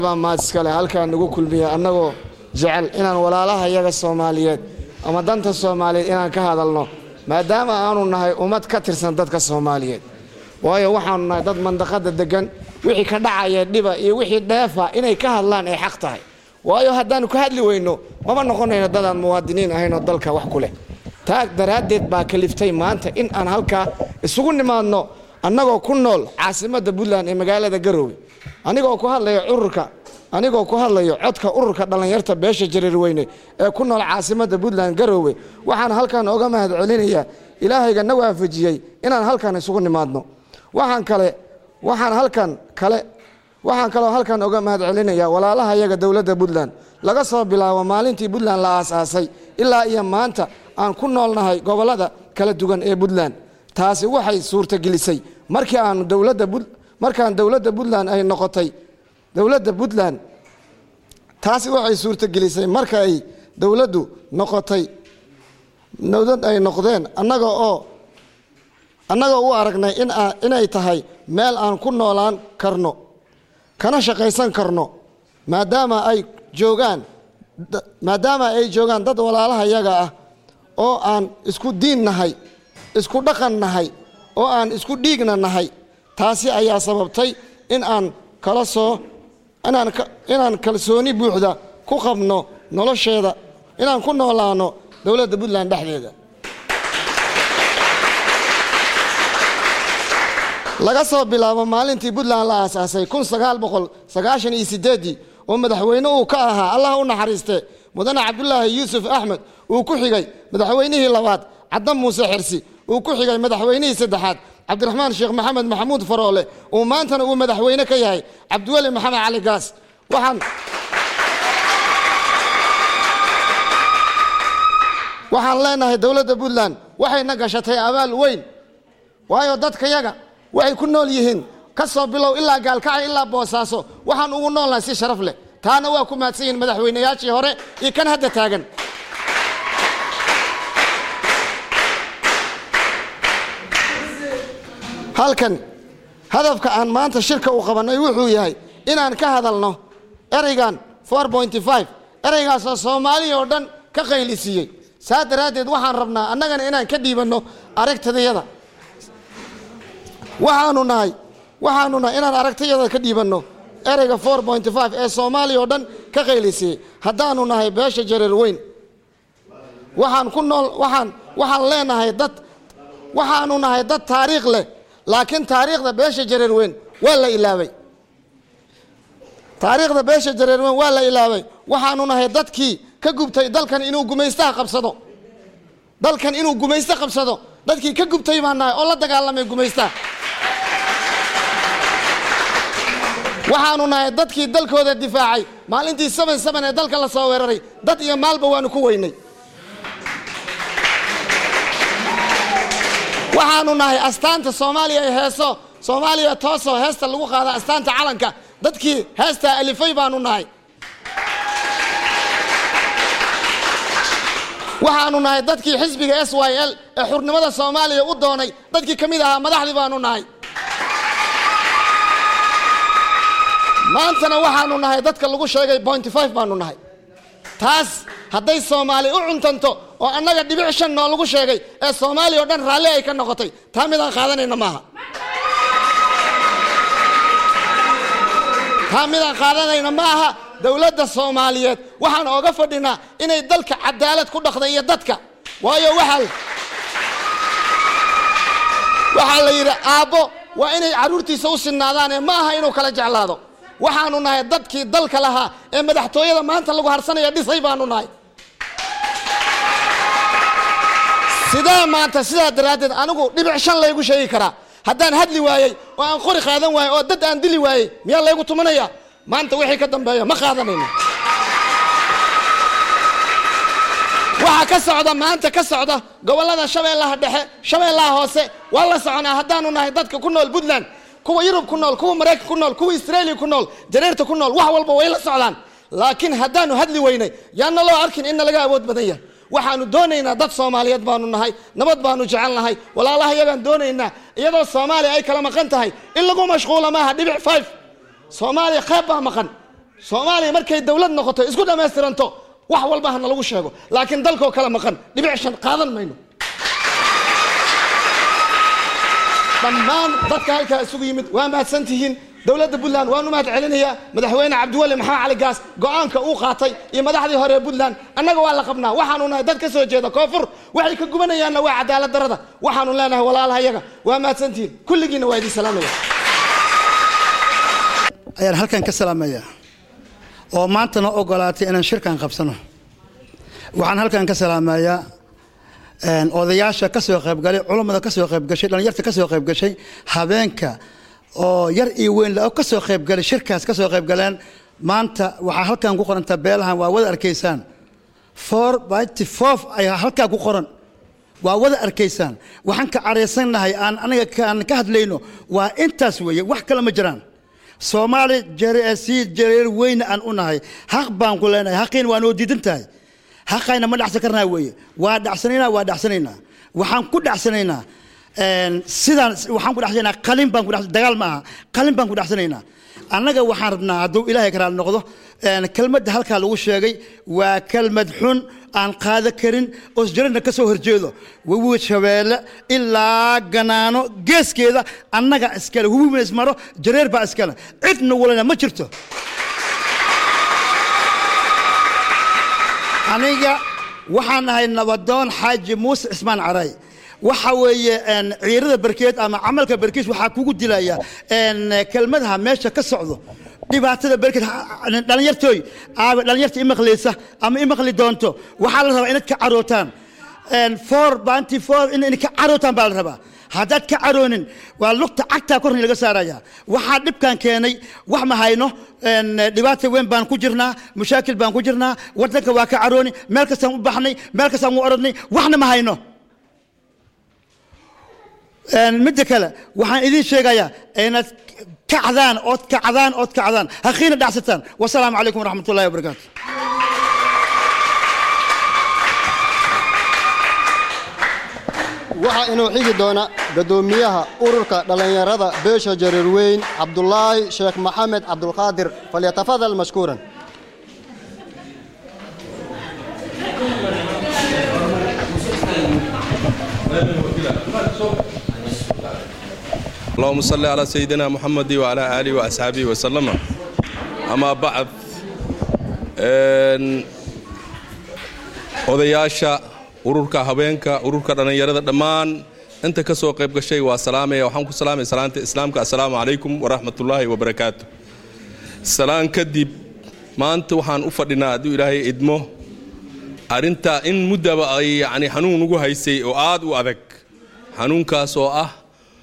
baa maad iskale halkaa nagu kulmiya annagoo jecel inaan walaalaha iyaga soomaaliyeed ama danta soomaaliyeed inaan ka hadalno maadaama aanu nahay ummad ka tirsan dadka soomaaliyeed waayo waxaanu nahay dad mandaqada degan wixii ka dhacaya dhiba iyo wixii dheefa inay ka hadlaan ay xaq tahay waayo haddaanu ka hadli weyno mama noqonayno dadaan muwaadiniin ahayn oo dalka wax ku leh taa daraaddeed baa kaliftay maanta in aan halkaa isugu nimaadno annagoo ku nool caasimadda puntland ee magaalada garoowe anigoo ku hadlaya ururka anigoo ku hadlayo codka ururka dhallinyarta beesha jareerweyne ee ku nool caasimadda puntland garoowe waxaan halkan oga mahad celinayaa ilaahayga na waafajiyey inaan halkan isugu nimaadno waxaan kale waxaan halkan kale waxaan kaloo halkan oga mahad celinayaa walaalaha iyaga dowladda puntland laga soo bilaabo maalintii puntland la aasaasay ilaa iyo maanta aan ku noolnahay gobollada kala duwan ee puntland taasi waxay suurtagelisay markii aanu dowladda markaan dowladda puntland ay noqotay dowladda puntland taasi waxay suurtagelisay marka ay dowladdu noqotay dowlad ay noqdeen annaga oo annagoo u aragnay in inay tahay meel aan ku noolaan karno kana shaqaysan karno maadaama ay joogaan maadaama ay joogaan dad walaalaha yaga ah oo aan isku diin nahay isku dhaqan nahay oo aan isku dhiigna nahay taasi ayaa sababtay in aan kala soo inaan inaan kalsooni buuxda ku qabno nolosheeda inaan ku noolaano dowladda puntland dhexdeeda laga soo bilaabo maalintii puntland la aasaasay kun sagaal boqol sagaashan iyo sideeddii oo madaxweyne uu ka ahaa allah u naxariiste mudane cabdulaahi yuusuf axmed uu ku xigay madaxweynihii labaad caddan muuse xirsi uu ku xigay madaxweynihii saddexaad cabdiraxmaan sheekh maxamed maxamuud faroole uu maantana uu madaxweyne ka yahay cabdiweli maxamed cali gaas waxaan waxaan leenahay dowladda puntland waxayna gashatay abaal weyn waayo dadkayaga waxay ku nool yihiin ka soo bilow ilaa gaalkacay ilaa boosaaso waxaan ugu noolnahay si sharaf leh taana waa ku mahadsan yihiin madaxweynayaashii hore iyo kan hadda taagan halkan hadafka aan maanta shirka u qabannay wuxuu yahay inaan ka hadalno ereygan ereygaasoo soomaaliya oo dhan ka qaylisiiyey saa daraaddeed waxaan rabnaa annagana inaan ka dhiibanno aragtidayada waxaanu nahay waxaanu nahay inaan aragtiyada ka dhiibanno ereyga ee soomaaliya oo dhan ka qaylisiyey haddaanu nahay beesha jareer weyn waxaan ku nool waxaan waxaan leenahay dad waxaanu nahay dad taariikh leh laakiin taariikhda beesha jareer weyn waa la ilaabay taariikhda beesha jareer weyn waa la ilaabay waxaanu nahay dadkii ka gubtay dalkan inuu gumaystaha qabsado dalkan inuu gumaysto qabsado dadkii ka gubtay baan nahay oo la dagaalamay gumaystaha waxaanu nahay dadkii dalkooda difaacay maalintii saban saban ee dalka la soo weeraray dad iyo maalba waanu ku weynay waxaanu nahay astaanta soomaaliya ee heeso soomaaliya toosoo heesta lagu qaada astaanta calanka dadkii heestaa alifay baanu nahay waxaanu nahay dadkii xisbiga s y l ee xurnimada soomaaliya u doonay dadkii ka mid ahaa madaxdii baanu nahay maantana waxaanu nahay dadka lagu sheegay bointy five baanu nahay taas hadday soomaali u cuntanto oo annaga dhibic shan noo lagu sheegay ee soomaaliya oo dhan raalli ay ka noqotay taa midaan qaadanayna maaha taa midaan qaadanayna ma aha dowladda soomaaliyeed waxaan ooga fadhinaa inay dalka cadaalad ku dhaqda iyo dadka waayo waxaa waxaa la yidhi aabbo waa inay carruurtiisa u sinnaadaan ee ma aha inuu kala jeclaado waxaanu nahay dadkii dalka lahaa ee madaxtooyada maanta lagu harsanaya dhisay baanu nahay sidee maanta sidaa daraaddeed anigu dhibic shan laygu sheegi karaa haddaan hadli waayey oo aan qori qaadan waayey oo dad aan dili waayey miyaa laygu tumanaya maanta wixii ka dambeeya ma qaadanayno waxaa ka socda maanta ka socda gobollada shabeellaha dhexe shabeellaha hoose waa la soconaa haddaanu nahay dadka ku nool puntland kuwa yurub ku nool kuwa maraykan ku nool kuwa israeliya ku nool jareerta ku nool wax walba way la socdaan laakiin haddaanu hadli weynay yaana loo arkin inna laga awood badan yahay waxaanu doonaynaa dad soomaaliyeed baanu nahay nabad baanu jecel nahay walaalaha iyagaan doonaynaa iyadoo soomaaliya ay kala maqan tahay in lagu mashquula maaha dhibic five soomaaliya qayb baa maqan soomaaliya markay dowlad noqoto isku dhammaystiranto wax walba hana lagu sheego laakiin dalkoo kala maqan dhibic shan qaadan mayno dhammaan dadka halkaa isugu yimid waa mahadsan tihiin dowladda puntland waan u mahad celinayaa madaxweyne cabdiweli maxamed cali gaas go-aanka uu qaatay iyo madaxdii hore ee puntland annaga waa la qabnaa waxaanu nahay dad ka soo jeeda koonfur waxay ka gubanayaanna waa cadaalad darada waxaanu leenahay walaalahayaga waa mahadsantihiin kulligiinna waa idin salaamaya ayaan halkan ka salaamayaa oo maantana ogolaatay inaan shirkan qabsano waxaan halkan ka salaamayaa odayaasha ka soo qaybgalay culummada ka soo qaybgashay dhallinyarta ka soo qaybgashay habeenka oo yar iyo weyn la ka soo qaybgalay shirkaas ka soo qaybgaleen maanta waxaa halkan ku qoranta beelahan waa wada arkaysaan four by four ayaa halkaa ku qoran waa wada arkaysaan waxaan ka caraysannahay aan aniga aan ka hadlayno waa intaas weeye wax kale ma jiraan soomaali si jareer weyne aan u nahay xaq baan ku leenahay xaqiina waa noo diidan tahay xaqayna ma dhacsan karnaa weeye waa dhacsanaynaa waa dhacsanaynaa waxaan ku dhacsanaynaa sidaan waxaan ku dhacsanaynaa qalin baan ku dagaal ma aha qalin baan ku dhacsanaynaa annaga waxaan rabnaa hadduu ilaahay karaal noqdo kelmadda halkaa lagu sheegay waa kelmad xun aan qaada karin oo sjarana ka soo horjeedo wawi shabeelle ilaa ganaano geeskeeda annaga iskale hubiina ismaro jareer baa iskale cidna walana ma jirto aniga waxaan ahay nabadoon xaaji muuse cismaan caray waxa weeye ciirada barkeed ama camalka barkiis waxaa kugu dilaya kelmadaha meesha ka socdo dhibaatada barkeed dhalinyartooy aaba dhalinyarta imaqlaysa ama imaqli doonto waxaa la rabaa inaad ka carootaan four banty four in ka carootaan baa la rabaa haddaad ka caroonin waa lugta cagtaa korni laga saaraya waxaa dhibkan keenay wax ma hayno dhibaata weyn baan ku jirnaa mushaakil baan ku jirnaa wadanka waa ka carooni meel kastaan u baxnay meel kastaan u orodnay waxna ma hayno midda kale waxaan idiin sheegayaa inaad kacdaan ood kacdaan ood kacdaan haqiina dhacsataan wasalaamu calaykum waraxmat ullahi wabarakaatu waxaa inuu xigi doona guddoomiyaha ururka dhallinyarada beesha jareerweyn cabdulaahi sheekh maxamed cabdulqaadir falyatafadal mashkuuran اللهم صل على سيدنا محمد وعلى آله وأصحابه وسلم أما بعد odayaasha ururka habeenka ururka dhallinyarada dhammaan inta ka soo qayb gashay waa salaamaya waxaan ku salaamaya salaanta islaamka assalaamu calaykum waraxmatullaahi wabarakaatu salaan kadib maanta waxaan u fadhinaa hadduu ilaahay idmo arrintaa in muddaba ay yacni xanuun ugu haysay oo aad u adag xanuunkaas oo ah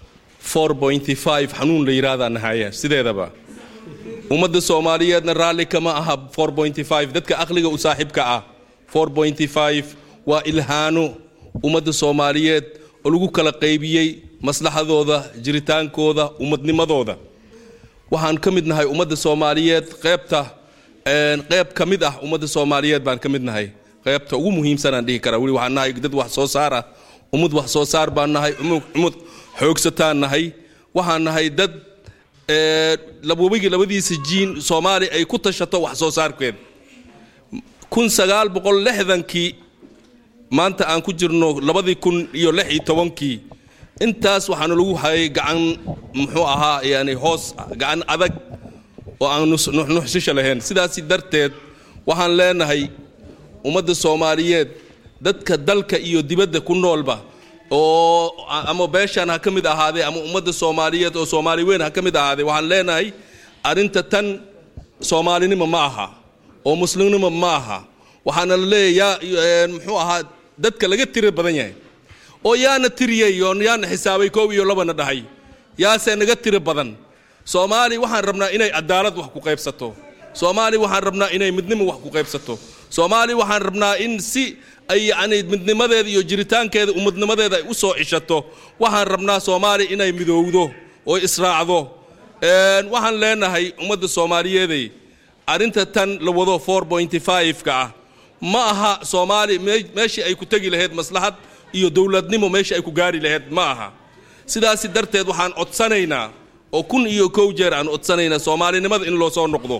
xanuun la yidhaahdaa nahaya sideedaba ummadda soomaaliyeedna raalli kama aha dadka aqliga u saaxiibka ah waa ilhaano ummadda soomaaliyeed oo lagu kala qaybiyey maslaxadooda jiritaankooda ummadnimadooda waxaan ka mid nahay ummadda soomaaliyeed qeybta qeyb ka mid ah ummadda soomaaliyeed baan ka mid nahay qeybta ugu muhiimsanaan dhihi karaa weli waxaan nahay dad wax soo saar ah ummad wax soo saar baan nahay ummad xoogsataan nahay waxaan nahay dad webigii labadiisa jiin soomaaliya ay ku tashato wax soo saarkeed kun sagaal boqol lixdankii maanta aan ku jirno labadii kun iyo lix iyo tobankii intaas waxaana lagu hayay gacan muxuu ahaa yani hoos gacan adag oo aan nuxnuxsisha lahayn sidaasi darteed waxaan leenahay ummadda soomaaliyeed dadka dalka iyo dibadda ku noolba oo ama beeshaan ha ka mid ahaadee ama ummadda soomaaliyeed oo soomaali weyn ha ka mid ahaadee waxaan leenahay arrinta tan soomaalinimo ma aha oo muslimnimo ma aha waxaana la leeyayaa muxuu ahaa dadka laga tira badan yahay oo yaana tiriyey oo yaana xisaabay koob iyo labana dhahay yaase naga tiro badan soomaali waxaan rabnaa inay cadaalad wax ku qaybsato soomaali waxaan rabnaa inay midnimo wax ku qaybsato soomaali waxaan rabnaa in si ay yacni midnimadeeda iyo jiritaankeeda ummadnimadeeda ay u soo cishato waxaan rabnaa soomaali inay midowdo oo israacdo waxaan leenahay ummadda soomaaliyeeday arrinta tan la wado ka ah ma aha soomaali meeshii ay ku tegi lahayd maslaxad iyo dowladnimo meeshii ay ku gaari lahayd ma aha sidaasi darteed waxaan codsanaynaa oo kun iyo kow jeer aan codsanaynaa soomaalinimada in loo soo noqdo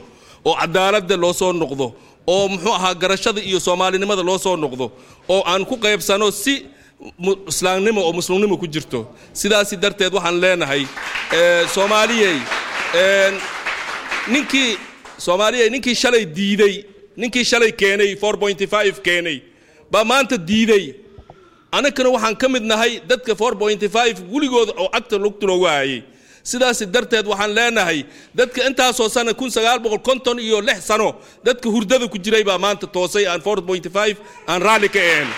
oo cadaaladda loo soo noqdo oo muxuu ahaa garashada iyo soomaalinimada loo soo noqdo oo aan ku qaybsano si mu- islaamnimo oo muslimnimo ku jirto sidaasi darteed waxaan leenahay eh, soomaaliyey een, ninkii soomaaliyey ninkii shalay diiday ninkii shalay keenay 4.5 keenay baa maanta diiday annagana waxaan ka mid nahay dadka 4.5 weligooda oo agta lugta loogu hayay sidaas darteed waxaan leenahay dadka intaasoo sana kun sagaal boqol konton iyo lix sano dadka hurdada ku jiray baa maanta toosay aan 4.5 aan raalli ka ahayn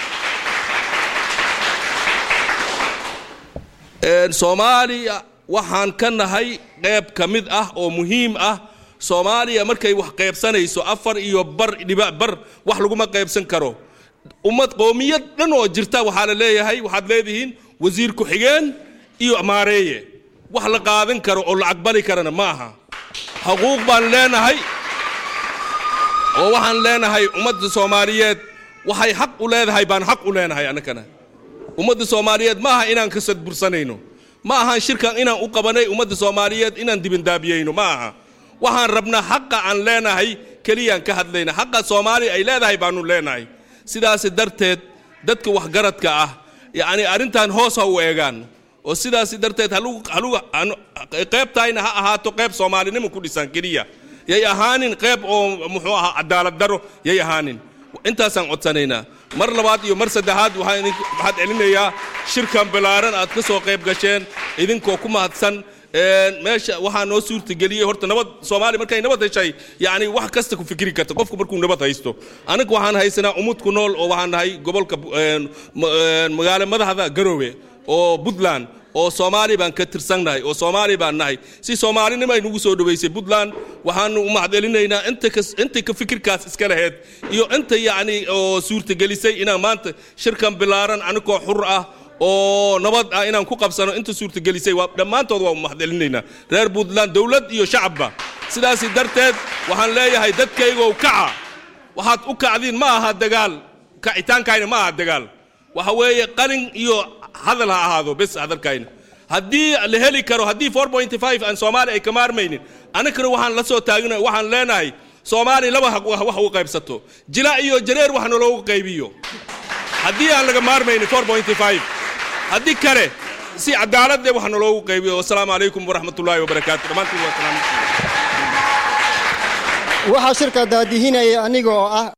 Een, soomaaliya waxaan ka nahay qayb ka mid ah oo muhiim ah soomaaliya markay wax qaybsanayso afar iyo bar dhibac bar wax laguma qaybsan karo ummad qoomiyad dhan oo jirta waxaa la leeyahay waxaad leedihiin wasiir ku-xigeen iyo maareeye wax la qaadan karo oo la aqbali karana ma aha xuquuq baan leenahay oo waxaan leenahay ummadda soomaaliyeed waxay xaq u leedahay baan xaq u leenahay annagana ummadda soomaaliyeed ma aha inaan ka sadbursanayno ma ahan shirkan inaan u qabanay ummadda soomaaliyeed inaan dibindaabiyeyno ma aha waxaan rabnaa xaqa aan leenahay keliyaan ka hadlayna xaqa soomaaliya ay leedahay baanu leenahay sidaas darteed dadka waxgaradka ah yacni arrintan hoos ha u eegaan oo sidaas darteed halugu halugu hanu- qaybtayna ha ahaato qayb soomaalinimo ku dhisan keliya yay ahaanin qayb oo muxuu ahaa cadaalad daro yay ahaanin intaasaan codsanaynaa mar labaad iyo mar saddexaad waxaan idin waxaad celinayaa shirkan ballaaran aad ka soo qayb gasheen idinkoo ku mahadsan Een, meesha waxaa noo suurtageliyey horta nabad soomaaliya markay nabad heshay yacni wax kasta ku fikri karta qofku markuu nabad haysto anaga waxaan haysanaa umud ku nool oo waxaan nahay gobolka een, ma- een, magaalo madaxda garoowe oo puntland oo soomaali baan ka tirsannahay oo soomaali baan nahay si soomaalinimo ay nagu soo dhoweysay puntland waxaanu u mahadcelinaynaa inta ka inta ka fikirkaas iska laheyd iyo inta yacni oo suurtagelisay inaan maanta shirkan bilaaran anigoo xur ah oo nabad ah inaan ku qabsano inta suurtagelisay waa dhammaantood waa u mahadcelinaynaa reer puntland dowlad iyo shacabba sidaasi darteed waxaan leeyahay dadkaygow kaca waxaad u kacdiin ma aha dagaal kacitaankayna ma aha dagaal waxa weeye qalin iyo hadal ha ahaado bes hadalkayna haddii la heli karo haddii 4.5 aan soomaali ay ka maarmaynin annagana waxaan la soo taagna waxaan leenahay soomaali laba haq wax wax u qaybsato jila iyo jareer wax naloogu qaybiyo haddii aan laga maarmaynin 4.5 haddii kale si cadaaladde wax naloogu qaybiyo wasalaamu calaykum waraxmatullaahi wabarakaatu dhammaantiin waa salaam waxaa shirka daadihinaya aniga oo ah